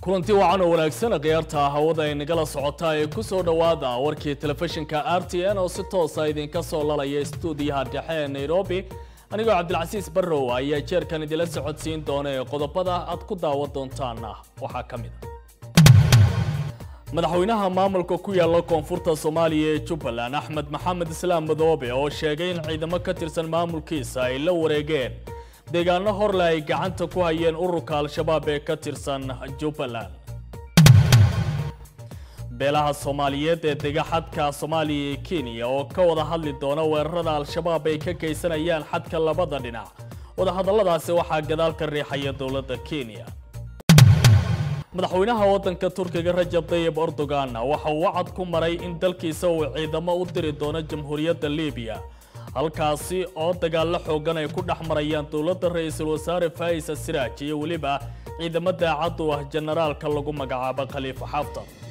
kulanti wacan oo wanaagsan khiyaarta hawada ay nagala socotaa ee ku soo dhowaada warkii telefishinka r t n oo si toosa idinka soo lalaya stuudiyaha dhexe ee nairobi anigoo cabdilcasiis barrow ayaa jeerkan idila socodsiin doona ee qodobada aad ku daawan doontaana waxaa ka mid a madaxweynaha maamulka ku yaala koonfurta soomaaliya ee jubbaland axmed maxamed islaam madoobe oo sheegay in ciidamo ka tirsan maamulkiisa ay la wareegeen deegaano horle ay gacanta ku hayeen ururka al-shabaab ee ka tirsan jubbaland beelaha soomaaliyeed ee dega xadka soomaaliya iyo kenya oo ka wada hadli doona weerarada al-shabaab ay ka geysanayaan xadka labada dhinac wadahadalladaasi waxaa gadaal ka riixaya dowladda kenya madaxweynaha waddanka turkiga rajab tayib erdogan waxa uu wacad ku maray in dalkiisa uu ciidamo u diri doono jamhuuriyadda libiya halkaasi oo dagaallo xoogan ay ku dhex marayaan dowladda ra-iisul wasaare faisa siraaj iyo weliba ciidamo daacad u ah jenaraalka lagu magacaabo khaliifa xaftar